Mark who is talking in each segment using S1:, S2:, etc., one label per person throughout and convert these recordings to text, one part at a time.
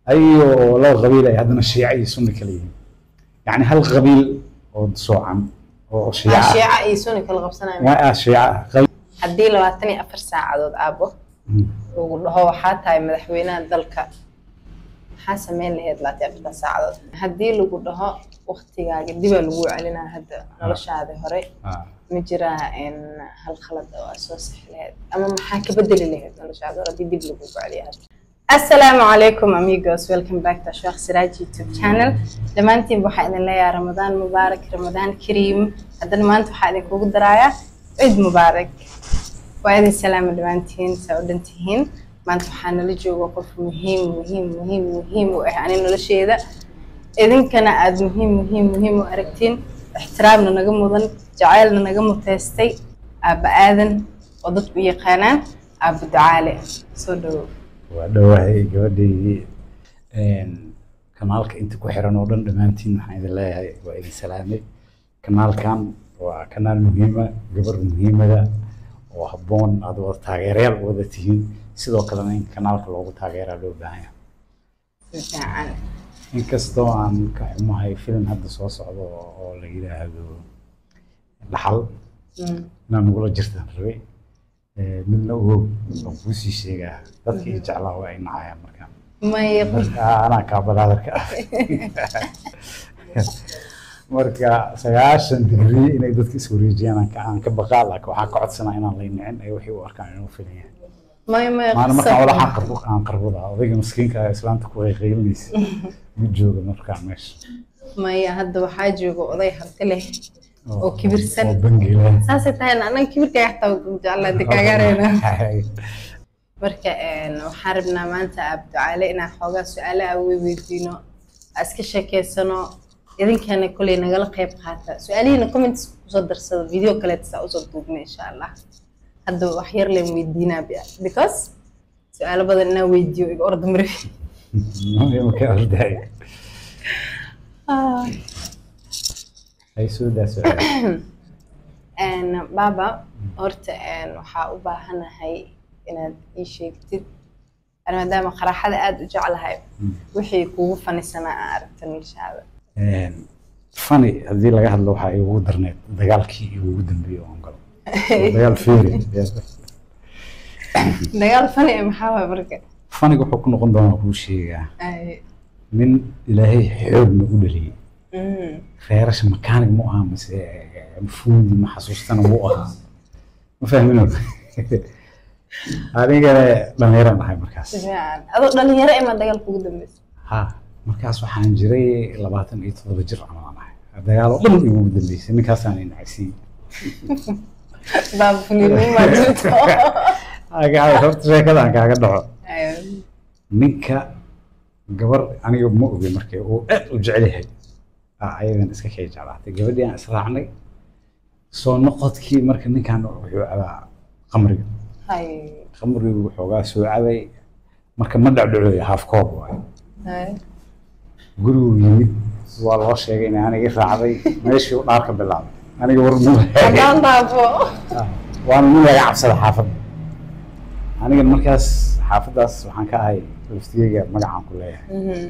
S1: ayagoo laba qabiil ay haddana shiica iyo sunni kala yihiin yacni hal qabiil oo soocan oo shiica ah
S2: shiica iyo sunni kala qabsanaya
S1: waa ah shiica ah qabiil
S2: haddii labaatan iyo afar saacadood aabo
S1: Mm.
S2: lagu dhaho waxaa tahay madaxweynaha dalka maxaa sameyn lahayd labaatan iyo afartan saacadood haddii lagu dhaho waktigaaga dibaa lagu celinaa hadda noloshaadi hore
S1: Ah.
S2: ma jiraa in hal khalad oo aad soo sixi lahayd ama maxaa ka bedeli lahayd noloshaada hore haddii dib lagu celiyo hadda assalaamu calaykum amigos welcome back to sheekh siraaj youtube channel dhammaantiin waxaa idin leeyahay ramadaan mubaarak ramadaan kariim haddana maanta waxaa idinkugu daraaya ciid mubaarak waa idin salaama dhammaantiin saa u dhantihiin maanta waxaa nala jooga qof muhiim muhiim muhiim muhiim u ah ani nolosheeda idinkana aada muhiim muhiim muhiim u aragtiin ixtiraamna naga mudan jacaylna naga muteystay aabba aadan oo dadku u yaqaanaan aabba ducaale soo dhawow
S1: waa dhawahay gabadhaydii kanaalka inta ku xiran oo dhan dhammaantiin waxaan idin leeyahay waa idin salaamay kanaalkan waa kanaal muhiima gabar muhiimada oo habboon aad wada taageerayaal u wada tihiin sidoo kalena in kanaalka loogu taageeraa loo baahan yahay
S2: si fiican
S1: inkastoo aan ka xumahay filim hadda soo socdo oo la yidhaahdo dhaxal
S2: Mm.
S1: inaan nagula jirtaan rabay Eh, midna ogow oo kuusii sheegaa dadka ii jeclaa waa ay nacayaan markaan
S2: maya
S1: marka anaa kaabadaadarka ah marka sagaashan digrii inay dadka iswareejiyaan aan ka- aan ka baqaa laakiin waxaan ka codsanaa inaan lay nicin ay waxay u arkaan inuu filan yahay
S2: maya maya
S1: maana markaan
S2: qasab.
S1: walaxaan qarbo aan qarboda odayga maskiinka ah islaanta ku qayqaylinaysa ma jooga markaan meesha
S2: maya hadda waxaa jooga oday harti leh oo kibirsan.
S1: oo bangiila
S2: saasay tahay anan kibirkay xataa jeclaa dikaagareyna marka een, waxaan rabnaa maanta abducaale inaan xoogaa su-aalo aa weydiino aa iska sheekeysano idinkana koley nagala qayb qaata su-aalihiina comments kusoo darsada video kaleeta saa usoo duubna insha allah hadda wax yar leen weydiinaa bi- because su-aalo badan inaan weydiiyo iga orda mari
S1: marka ordaay ay soo daa su'aal
S2: Een, baba horta een, waxaa u baahanahay inaad ii sheegtid Ani maadaama qaraxada aada u jeclahay wixii kugu fanisanaa aan aragta noloshaada
S1: fani haddii laga hadlo waxaa iigu darneed dagaalkii iigu dambeeyey oo aan galo dagaal feeri
S2: dagaal fani eh, maxaa waay marka
S1: faniga wuxuu ku noqon doonaa kuu sheegaa
S2: Ay,
S1: nin ilaahay xoogna u dhaliyey
S2: mm,
S1: reerasha makaanig mu ahaa mase fuudi ma xasuustana wuu ahaa ma fahmino anigana dhallinyaraan ahay markaas
S2: si fiican adoo dhalinyaro imaa dagaal kugu dambeysa
S1: ha markaas waxaan jiray labaatan iyo toddoba jir camal aan ahay dagaal oo dhan igu dambeysay ninkaasaan inacsiiyey
S2: baaba fuliinimo maa jirto
S1: Aga- horta sheekadaan kaaga dhaco
S2: Ay,
S1: ninka gabar aniga ma ogi markay uu aad u jecel yahay aa ayadan iska kay jeclaatay gabadhii aan israacnay soo noqodkii marka ninkan wuxuu cabaa qamriga
S2: ay,
S1: qamrigu waxoogaa soo cabay marka ma dhacdhacooya haaf koob waayo
S2: ay.
S1: gurigu yimid waa loo sheegay in aniga raacday meeshii u dhaarka bilaabay aniga war mu
S2: haddaan dhaafo
S1: waana nin laga cabsada xaafadda aniga markaas xaafaddaas waxaan ka ahay laftigeyga magacaan ku leeyahay
S2: Mhm.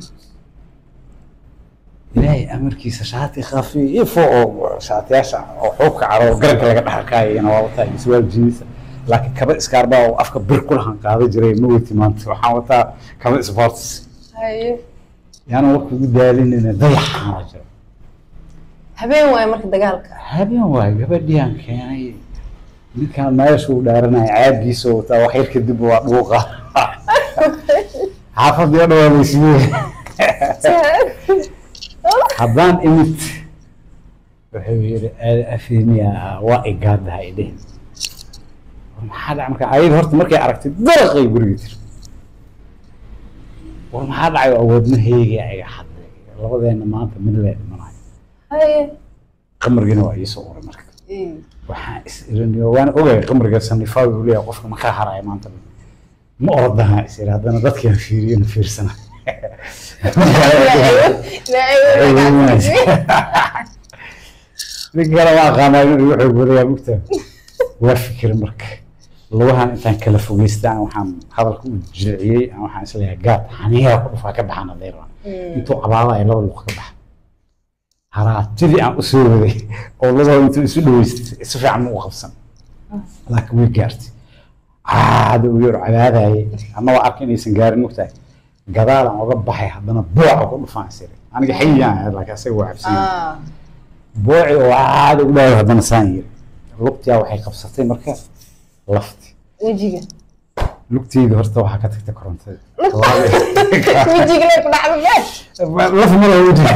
S1: ilaahay amarkiisa shaati khafiifo oo shaatiyaasha oo xuubka caro oo garanka laga dhaxalkaayana waa wataa iyo surwaal jiinisa laakiin kaba iskaarbaa oo afka bir ku lahan qaada jiray ma wati maanta waxaan wataa kaba sports
S2: Ay,
S1: yaana warka ugu daalinayna dayaxaana jiro
S2: habeen waaye marka dagaalka
S1: habeen waay gabadhii aan keenay ninkaan meesha uu dhaaranaya caagiisa oo wataa wax yar kadib waa dhuuqa xaafadii o dhan waa laysiiyey haddaan imid wuxuu yidhi aada afemiya waa igaadaha idhehen maxaa dhacay marka ayada horta markay aragtay daraqay guriga tiri war maxaa dhacay awoodma heegi iga xadday labadeena maanta mid lee dhimanayo
S2: Ay,
S1: qamargina waa iisoo uray marka
S2: ay.
S1: waxaan is iraniyo waan ogay qamriga sanifaa uu leeyahay qofka ma ka haraya maanta ma ordaha is iri haddana dadkaan fiiriyana fiirsana nin kale ma aqaanaa inuu wuxuu golayaa mugta waa fikir marka lugahan intaan kala fogeystaan waxaan hadalka u jilciyey aan waxaan isleeyahay gaad xaniyaa ku dhufaa ka baxaan adeer intuu cabaadaya laba luq ka baxa haraatidii aan u soo waday oo labada intuu isu dhaweystay si fiican ma u qabsan laakiin way gaartay caada u yar cabaadayay annagoo arka inaysan gaarin mogtahay gadaalan oga baxay haddana booca ku dhufaan isiri aniga xayiyaan ahayd laakiin asaga waa cabsan
S2: Ah,
S1: booci oo caada u dhaayo haddana saan yiri lugtiyaa waxay qabsatay marka lafti
S2: wejiga
S1: lugteyda horta waxaa ka tagtay korontada
S2: wejiga lay ku dhacdo meesh
S1: laf mala wejiga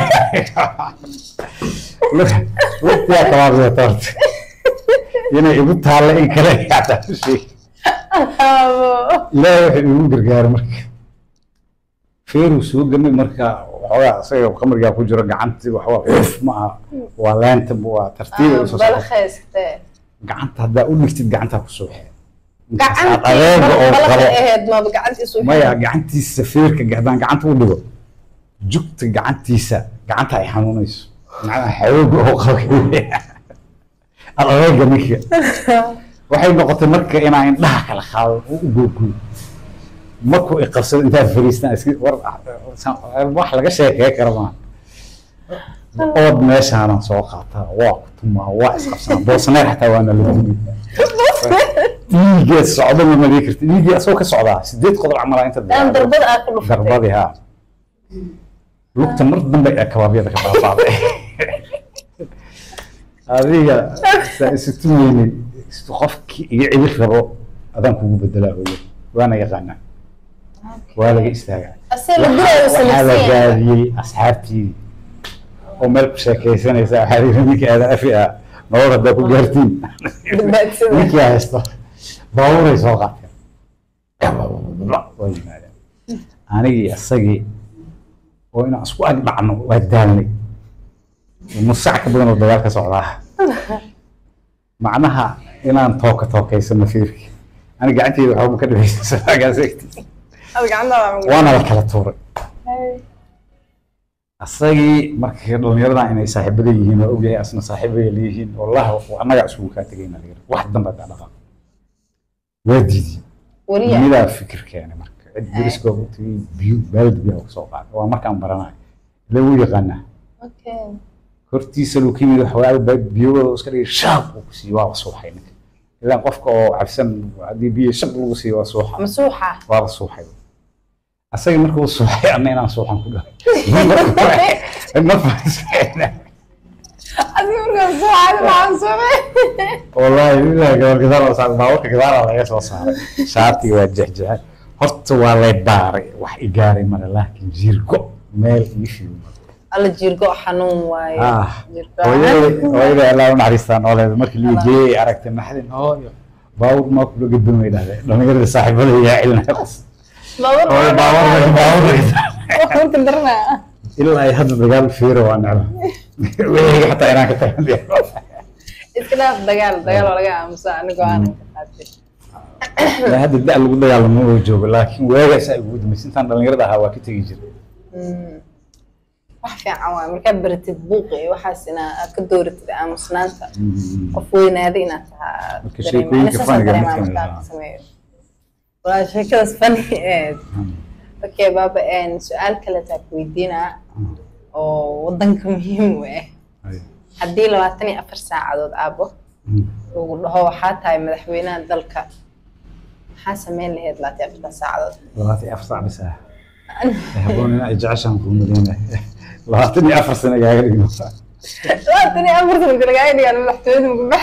S1: lugtiyaa kabaabsata horta inay igu taalla in kale xataa u sheeg ilaahay wuxuu igu gargaaray marka feeruu soo gamay marka waxoogaa isaga khamrigaa ku jiro gacantii waxba uf ma aha waa leenta waa tartiiba usoo socota
S2: balkhayste
S1: gacanta haddaa u dhigtid gacantaa ku soo xeer
S2: gacantii
S1: adeega oo
S2: balqa
S1: qabo
S2: ahayd maba gacantiisu
S1: maya gacantiisa feerka haddaan gacanta u dhigo jugta gacantiisa gacanta ay xanuunayso macnaha xawooga oo qabo adeega ninka waxay noqotay marka inaa indhaha kala qaado oo u googoy markuu iqabsado intaad fariistaan iska war wax laga sheekee kara maaha ood meeshaanan soo qaataa waa ku tumaa waa isqabsanaa boosneer xataa waana la tumi dhiiggeed socdo ma malii karti dhiiggii asagoo ka socdaa sideed qodob camal inta
S2: aan darbada aad ku dhufatay
S1: darbadii haa lugta mar dambe ee kabaabyada ka baabaaday adiga saa isu tumeynay isu qofkii iga cibir rabo adaan kugu bedelaa hooyo waana yaqaanaa waa laga istaagaa
S2: asee la guraayo
S1: waxaa la
S2: samaysan
S1: gaadiyey asxaabtii oo meel ku sheekaysanaysa waxaa la yidhi ninka aada afi ah nolol haddaa ku gaartiin
S2: badbaadsada
S1: ninkii haysto baabuuray soo qaateen waa yimaadeen anigii isagii oo inaan isku ag dhacno waa daalnay nus sac ka badan oo dagaal ka socdaa macnaha inaan tooka tookaysano fiirki aniga gacanteyda waxba ma ka dhibaysa
S2: ad gacanta
S1: waana la kala tuuray asagii marka dhalinyaradan inay saaxiibada yihiin waa ogyahay asna saaxiibaya leeyihiin wallahi annagaa isugu kaa tegayna layiri wax dambe daa dhaqa waa diidiyey
S2: wariya
S1: midaa fikir keenay marka cid deriska u tagay biyo baaldi biyaa kusoo qaaday waa markaan baranayo ila wuu yaqaanaa
S2: okay
S1: hortiisa luu ka yimid waxoogaa biyowada iska dhigay shaab uu ku siiyey waa suuxay ninka ilaan qofka oo cabsan haddii biyo shab lagu siiyo waa suuxa
S2: masuuxa
S1: waa la suuxay asagii marka uu suuxay anna inaan suuxan ku dhahay ma fahansana
S2: adiga markaa suuxaad maxaan samey
S1: والله إلا قبل كذا لو صار باوك كذا لا يسوى صار شاتي وجهجه horta waa lay baaray wax i gaaray male laakiin jiirgo meel ii fiimo
S2: alla jirgo xanuun waaye
S1: ah
S2: jirgo
S1: hooyada hooyada allah u naxariistaa nooleeda markii lii geeyey aragtay naxdin hooyo baawur maa kula gedban way dhahdeen dhallinyarada saaxiibada yaa celinaya qos hooyo baawur
S2: baawurka darnaa
S1: ilaa ay hadda dagaal fiiro waa necba weliga xataa inaan ka tagan
S2: iska dhaaf dagaal dagaal oo laga aamusa anigoo aanan ka qaatay
S1: ilaa hadda da lagu dagaalamo oo joogo laakiin waagaas ay ugu dambaysa intaan dhallinyarada ahaa waa ka tegi jiray
S2: Mm. wax fiican waay markaad baratid buuqi iyo waxaas inaa aad ka dooratid aamusnaanta qof weynaada inaad tahaa
S1: Marka sheekooyinka funniga mid ka mid ah.
S2: sameeyo walaa sheekadaas fani eed okay baaba een su-aal kale taa ku weydiinaa oo wadanka muhiim u ah haddii labaatan iyo afar saacadood aabo lagu dhaho waxaa tahay madaxweynaha dalka maxaa sameyn lahayd labaatan iyo afartan saacadood
S1: labaatan iyo afar saac bis ah haboon in ay jeceshaan kuu maleynaya labaatan iyo afar sano igaaga dhigno
S2: labaatan iyo afar sana galagaaga dhigaan madaxtooyada mugubax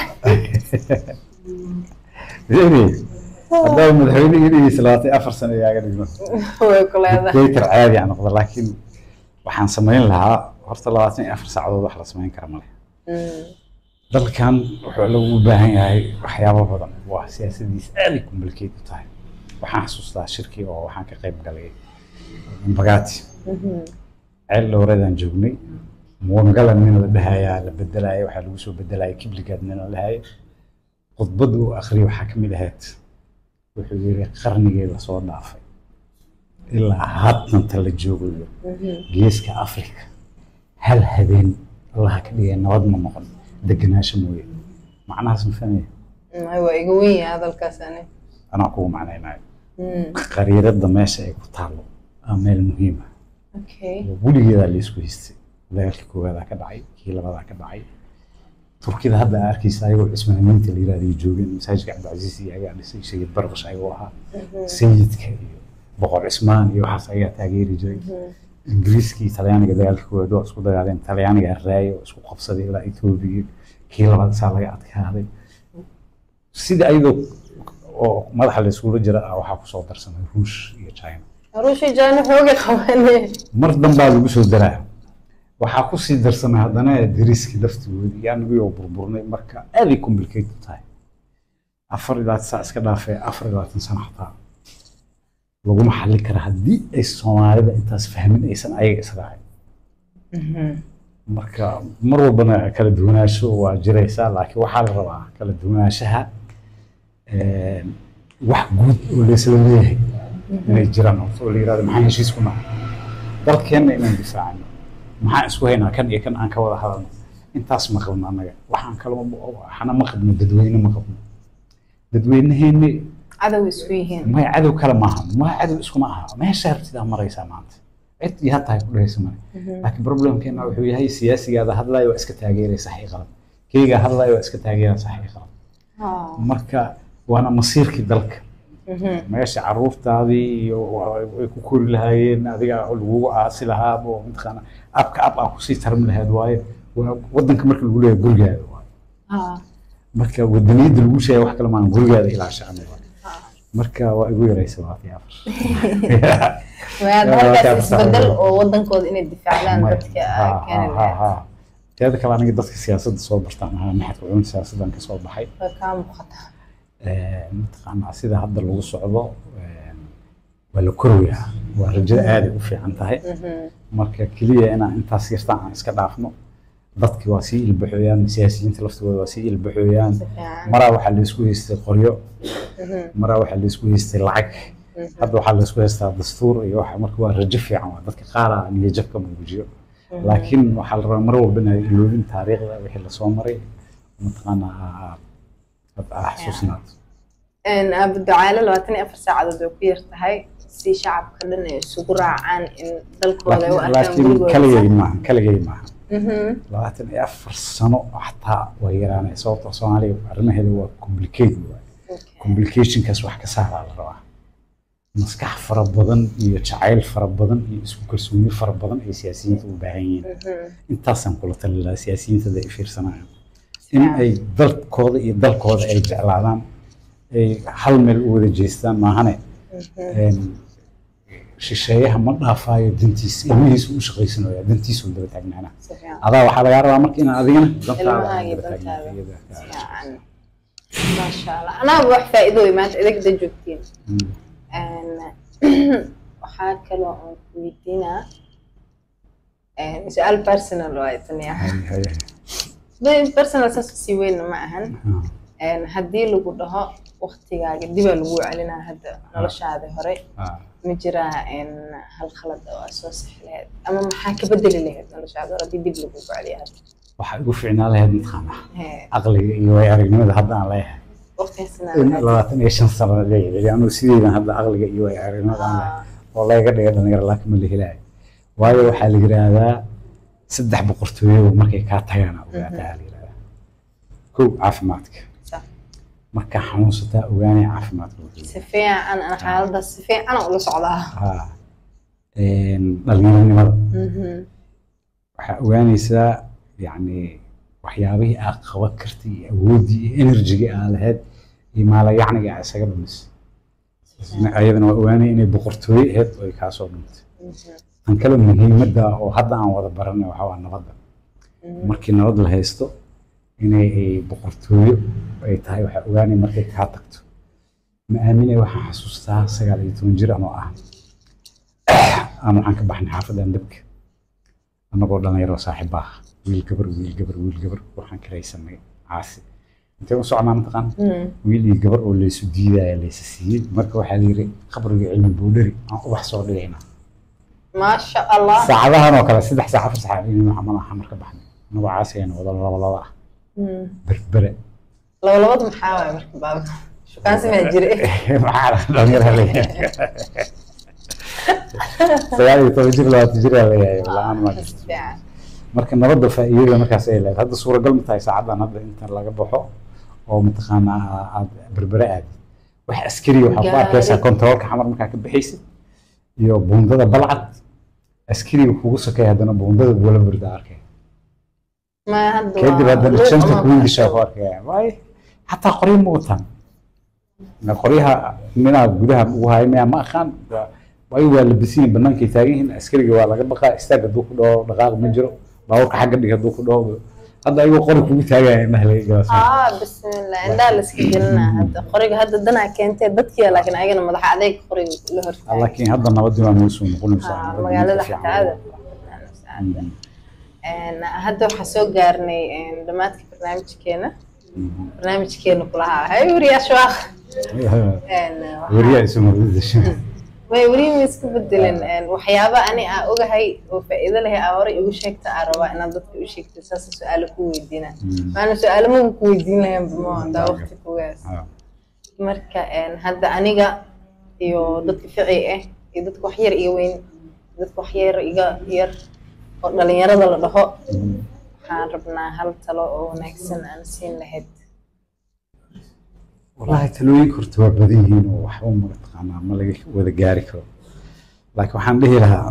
S1: haddaa madaxweyne iga dhigeysa labaatan iyo afar sano igaaga dhigno
S2: way ku leedahay
S1: dictator caadi aan noqdo laakiin waxaan samayn lahaa horta labaatan iyo afar saacadood wax la samayn kara male
S2: Mm.
S1: dalkan wuxuu lagu baahan yahay waxyaabo badan waa siyaasadiis aad ay complicated u tahay waxaan xasuustaa shirkii oo waxaan ka qayb galay mbagati
S2: Mhm.
S1: ceel dhowreedaan joognay muwangalan nin la dhahayaa la bedelaya waxaa lagu soo bedelaya kibligaad nin la dhahaya khudbad uu akhriyay waxaa ka mid ahayd wuxuu yiri qarnigii lasoo dhaafay ilaa haddanta la joogayo
S2: Mhm.
S1: geeska afrika hal habeen allaha ka dhigay nabad ma noqon degenaansho mooye macnahaas ma fahmaya
S2: Mm, waa iga weyn yahay hadalkaas ani
S1: anaa kugu macnaynayo
S2: Mm.
S1: qariirada meesha ay ku taalo aa meel muhiim ah
S2: okay
S1: weligeedaa laisku haystay dagaalkii koowaadaa ka dhacay kii labadaa ka dhacay turkida hadda aa arkaysa ayagoo cismaaniinta la yirahda ay joogeen masaajidka cabdicasiis iyo ayaa dhisay sayid barqash ayagoo ahaa sayidka iyo boqor cismaan iyo waxaas ayaa taageeri jiray ingiriiskii talyaaniga dagaalkii koowaad waa isku dagaaleen talyaaniga raaya oo isku qabsaday ilaa etoobiya kii labaad saa laga adkaaday sida ayadoo oo madaxa la iskula jira ah waxaa kusoo darsamay ruush iyo china
S2: ruushii jaani xooga qabane
S1: mar dambaa lagu soo daraa waxaa kusii darsamay haddana dariiskii laftigoodi iyo anigii oo burburnay marka aaday complicate u tahay afar ilaa saa iska dhaafee afar iyo labaatan sano xataa laguma xallin kara haddii ay soomaalida intaas fahmin aysan ayaga israacin marka mar walbana kala duwanaansho waa jiraysaa laakiin waxaa la rabaa kala duwanaanshaha een, wax guud oo laysla leeyahay inay jiraan horta oo la yirahdo maxaan heshiis ku nahay dalkeenna inaan difaacano maxaan isku haynaa kan iyo kan aan ka wada hadalno intaas ma qabno annaga waxaan kaloo waxna ma qabno dadweyne ma qabno dadweyneheenni
S2: cadow isku yihiin
S1: may cadow kale maaha ma cadow iskuma aha meesha hartidaa maraysaa maanta cid iyo tahay ku dhehaysa male laakiin problemkeena wuxuu yahay siyaasigaada hadlayo waa iska taageeraya sax iyo qalad keygaa hadlayo waa iska taageeraya sax iyo qalad
S2: Ah.
S1: marka waana masiirkii dalka
S2: Mhm.
S1: meesha caruurtaadii iyo ay ku kori lahaayeen adiga lagugu aasi lahaa oo mataqaana abka ab aa kusii tarmi lahayd waaye waa wadanka marka lagu leeyahay gurigaada waaye
S2: Ah.
S1: marka wadaniyadda lagu sheegay wax kale maan gurigaada ilaa shacni waaye
S2: Ah.
S1: marka waa igu yaraysa labaatan iyo afar
S2: Waa
S1: Waa
S2: halkaas
S1: kaa
S2: isbedel
S1: fasaxay.
S2: oo wadankooda inay difaacdaan
S1: May-
S2: dadka
S1: ha,
S2: keeni
S1: ha, ha,
S2: lahayd
S1: ha. teeda kale aniga dadka siyaasadda soo bartaan ahaa maxadka culumta siyaasaddan ka soo baxay
S2: way kaa muuqataa
S1: mataqaanaa sida hadda lagu socdo een, waa la koroyaa waa rajada aaday u fiican tahay
S2: Mhm.
S1: marka keliya inaan intaas yartaan aan iska dhaafno dadki waa sii ilbaxooyaan siyaasiyiinta laftigooda waa sii ilbaxooyaan
S2: si fiican
S1: maraa waxaa laysku haystay qoryo
S2: Mhm.
S1: maraa waxaa laysku haystay lacag
S2: Mhm.
S1: hadda waxaa laysku haystaa dastuur iyo waxa marka waa rajo fiican waa dadka qaara niyajab ka muujiyo laakiin waxaa la rabaa mar walba inay iloobin taariikhda wixii lasoo maray mataqaanaa aa- aad aa xasuusnaato
S2: Een, Abu Ducaale labaatan iyo afar saacadood way ku yar tahay si shacabka dhan ay isugu raacaan in dalkooda ay u
S1: laakiin
S2: arkaan
S1: laakiin
S2: gurigooda
S1: kaligay maaha kaligay maaha
S2: Mhm.
S1: labaatan iyo afar sano xataa way yaraanay sababtoo soomaaliya arrimaheeda waa complicate waay
S2: Okay.
S1: complicationkaas wax ka saaraa la rabaa maskax fara badan iyo jacayl fara badan iyo isku kalsooni fara badan ay siyaasiyiinta u baahan yihiin
S2: Mhm.
S1: intaasaan kula tali lahaa siyaasiyiinta ay fiirsanayaan in ay dalkooda iyo dalkooda ay jeclaadaan ay hal meel u wada jeestaan maahane een, shisheeyaha ma dhaafaayo dantiisa ilmihiisa u shaqaysanaya dantiisa u daba taagnaana
S2: Si fiican.
S1: adaa waxaa lagaa rabaa marka inaad adigana dantaada
S2: Ilmaha
S1: aad
S2: iyo
S1: daba
S2: dantaada.
S1: taagnaatid.
S2: Si fiican. Maasha Allah. Anaaba wax faa'iido wey maanta idinka joogtiin
S1: Mm.
S2: Een, waxaa kaloo aan ku weydiinaa een, su-aal personal waaye tani ah.
S1: Hay- hay- hay.
S2: Dee personal saas usii weyn ma ahan
S1: Ha.
S2: Een, haddii lagu dhaho waqtigaaga dibaa lagu celinaa hadda noloshaada hore
S1: Ha.
S2: ma jiraa een, hal khalad oo aad soo sixi lahayd ama maxaa ka bedeli lahayd noloshaada hore haddii dib lagu celiyo hadda
S1: waxaa igu fiicnaa lahayd mataqaanaa
S2: Hee,
S1: caqliga iyo way aragnimada hadda aan leeyahay
S2: waqtigaasna
S1: in
S2: aad
S1: labaatan iyo shan sano leeyahay anuu sideydan hadda caqliga iyo way aragnimada aan leeyahay oo laga dhiga dhalinyaro laakiin ma la helaayo waayo waxaa la yidhaahdaa saddex boqortooyo markay kaa tagaan aa ogaataa la yidhahdaa kow caafimaadka
S2: sax.
S1: markaa xanuunsataa ogaanaya caafimaadka wuxuu
S2: si fiican ana xaaladaas si fiican ula socdaa
S1: haa Een, dhalinyaronimada
S2: Mhm.
S1: waxaa ogaanaysaa yacni waxyaabihii aad qaban kartay iyo awooddii iyo enerjigii aad lahayd iyo maalayacniga aad isaga dhumisay ayadana waa ogaanaya inay boqortooyo ahayd oo ay kaasoo dhuntay
S2: Mhm.
S1: tan kale muhiimadda oo hadda aan wada baranay waxaa waa nabadda
S2: Mhm.
S1: markii nabad la haysto inay ay boqortooyo ay tahay waxaa ogaanaya markay kaa tagto ma aaminay waxaan xasuustaa sagaal iyo toban jir anoo ah aan waxaan ka baxnay xaafadan dabka annagoo dhalinyaro saaxiib ah wiil gabar wiil gabar wiil gabar waxaan karaysanay caasi intee u socnaa mataqaan
S2: Mhm.
S1: wiil iyo gabar oo laysu diidaya laysa siiyey marka waxaa la yidhi qabriga cilmi boodhari aan ubax soo dhigayna
S2: maasha allah
S1: saacadahan oo kale saddex saac afar saac in maxamed axmed marka baxnay annagoo caasi ayna wada laba laba ah
S2: Mhm.
S1: berbere
S2: laba labada maxaa waaye marka baaba shukaansi maa jire
S1: maxaa dhalinyara leeyahay sagaal iyo toban jir labaatan jir aa leeyahay la-aan ma jirto
S2: fiican
S1: marka nabadda faa'iidada markaas ay leedahay hadda suuragal ma tahay saacadan hadda inta laga baxo oo mataqaanaa aad berbere aadid wax askari waxaa ku arkaysaa
S2: Gaari.
S1: kontaroolka xamar markaa ka baxaysid iyo buundada balcad askariga kugu sokeeya haddana buundada buula burda arkay
S2: ma hadda
S1: kadib
S2: waa
S1: haddana
S2: luuq
S1: janta
S2: ama
S1: kuwiilishaa ku
S2: barasho.
S1: arkaya waay xataa qoryo ma wataan Na qoryaha minaa gudaha ugu haya miyaa ma aqaan Waa- waayo waa labisiin bannaankay taagan yihiin askariga waa laga baqaa istaag hadduu ku dhaho dhaqaaq ma jiro baabuurka xagga dhig hadduu ku dhaho hadda ayagoo qori kugu taagaya indhaha laga galasay
S2: aa bismillah indhaha la iska gelinaa hadda qoriga hadda danaa keentee dadkiya laakiin ayagana madaxa adeeg qoriga la hortaagan
S1: laakiin hadda nabadii waa noo soo noqonaysaa
S2: Aa,
S1: nabadii
S2: magaalada
S1: fiican.
S2: xataa aada
S1: Mhm.
S2: Een, hadda waxaa soo gaarnay een, dhammaadka barnaamijkeena
S1: Mhm.
S2: barnaamijkeena kulahaa hay wariyaashawaaq
S1: weriyaa isu marwadasha
S2: way weli ma iska bedelin Een, waxyaaba ani aa ogahay oo faa'iido leh aa horey igu sheegta aa rabaa inaad dadka u sheegto saasa su-aalo ku weydiina maana su-aalo magu ku weydiin lahayn bamo hadaa waqti kugaas marka een, hadda aniga iyo dadka fici ah iyo dadka wax yar iyo weyn dadka wax yar iga yar oo dhalinyarada la dhaho waxaan rabnaa hal talo oo wanaagsan aan siin lahayd
S1: wallaahi talooyinka horta waa badan yihiin oo waxba ma taqaanaa ma laga wada gaari karo laakiin waxaan dhihi lahaa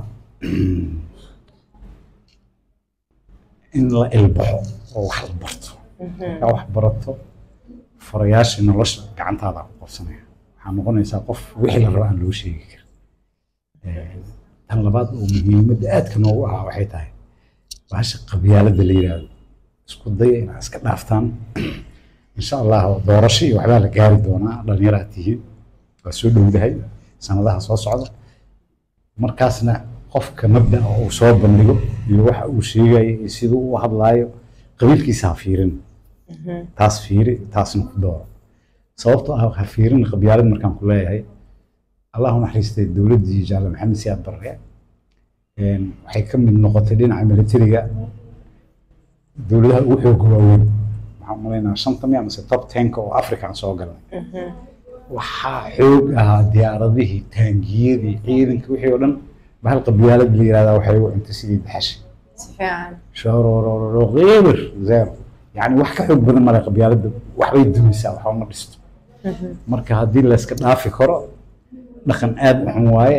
S1: in la ilbaxo oo wax la barto markaa wax barato farayaasha nolosha gacantaada ku qabsanaya waxaa noqonaysaa qof wixii la rabo aan loo sheegi karin Eh, tan labaad oo muhiimadda aadka noogu ahaa waxay tahay bahasha qabyaaladda la yidhaahdo isku daya inaad iska dhaaftaan insha allah doorasho iyo waxbaa la gaari doonaa dhallinyaraad tihiin waa soo dhowdahay sanadaha soo socda markaasna qofka mabda'a uu soo bandhigo iyo waxa uu sheegayo iyo siduu u hadlaayo qabiilkiisa ha fiirin taas fiiri taasna ku dooro sababtoo ah ha fiirin qabyaalad markaan ku leeyahay allahu naxariistay dowladdii jaale maxamed siyaad barre een, waxay ka mid noqotay dhinaca militariga dowladaha ugu xooga waaweyn waxaan umalaynaa shanta miya mise top tenka oo africa aan soo galnay waxaa xoog ahaa diyaaradihii taangiyadii ciidanka wixii oo dhan bahal qabyaalad la yihahdaa waxay u cunta sidii daxashi
S2: si fiican
S1: shorororo qeybir zero yani wax ka xoog badan male qabyaaladda waxbay dumisaa waxba ma dhisto marka haddii layska dhaafi karo dhaqan aad u xun waaye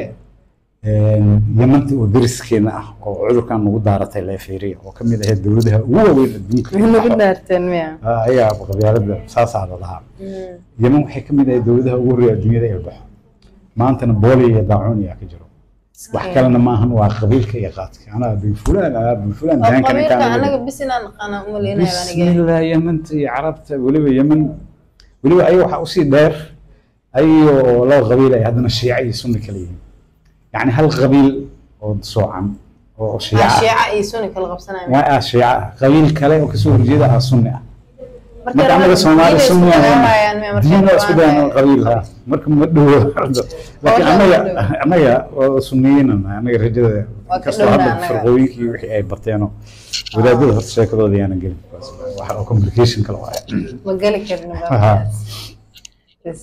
S1: yamanta oo deriskeena ah oo cudurkan nagu daaratay leefeeriya oo kamid ahayd dowladaha ugu waaweyn adduunka
S2: nagu daarteen miya
S1: Ah, ayaa qabyaalada saasaa la lahaa yeman waxay kamid ahayd dowladaha ugu horreeya adduunyada ee baxo maantana booliya iyo daacuun ayaa ka jiro wax kalena maahan waa qabiilka iyo qaadka anaa bin fulaan anaa bin fulaan
S2: oo
S1: daankan
S2: qabiilka
S1: intaan
S2: anaga bis inaan naqaana umaleynaya aniga
S1: bismillah yamanta iyo carabta weliba yeman weliba ayaga waxaa usii dheer ayagoo laba qabiil ay haddana shiica iyo sunni kala yihiin yacni hal qabiil oo soocan oo shiica
S2: Ah,
S1: ah
S2: shiica iyo sunni kala qabsanaya
S1: waa ah shiica ah qabiil kale oo kasoo horjeeda ah sunni ah
S2: marka
S1: marka anaga soomaali
S2: diinay
S1: sunni
S2: isku
S1: ah
S2: dagaalamayaan miya marka
S1: diin waa isku
S2: dhawaanaya?
S1: dayan qabiil ha marka ma dhowo laakiin
S2: la
S1: anaga
S2: dhow.
S1: anaga waa sunniyiin anaga rajada
S2: Waa ka
S1: kastoo
S2: dhowna
S1: hadda
S2: anaga.
S1: firqooyinkii wixii ay barteenoo wadaadada horta sheekadooda yaanan gelin waxa oo complication kale waaya
S2: ma geli karno
S1: Aha.
S2: baabkaas Bas.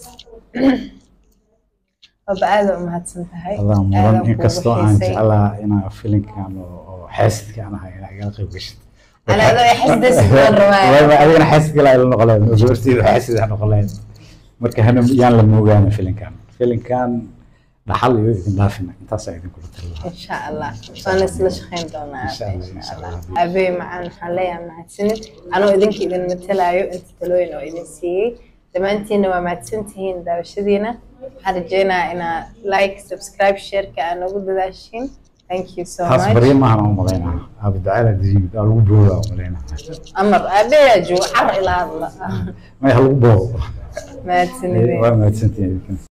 S2: Baba aad u mahadsan tahay
S1: allah
S2: Aad
S1: mudan
S2: aan kuugu
S1: inkastoo aan
S2: xiisay.
S1: jeclaa inaa filinkan oo oo xaasidka aan ahay inaa igala qayb gashid
S2: Ana adoo ay xasdaysid baan rabaa.
S1: Wayba adigana xaasid kale ay la noqoleen oo gabarteyda xaasid ha noqoleen marka hana yaan la moogaana filinkan filinkan dhaxal iyo idin dhaafina intaasaa idinkula tali lahaa
S2: إن شاء الله وأنا سلا شخين دونا
S1: إن شاء الله، إن شاء الله.
S2: أبي معان حاليا معتسنين أنا إذنك إذن متلايو أنت تلوين أو إذن سيي دمانتين ومعتسنتين داوشدينا حرجينا إنا لايك سبسكرايب شير كأنه قد داشين Thank you so
S1: taas
S2: much
S1: barya maahan u malaynaa abdacaala diimid aa lagu booda u malaynaa
S2: أمر أبي أجو عر إلى الله
S1: may ha lagu boodo
S2: معتسنين
S1: waa mahadsantihin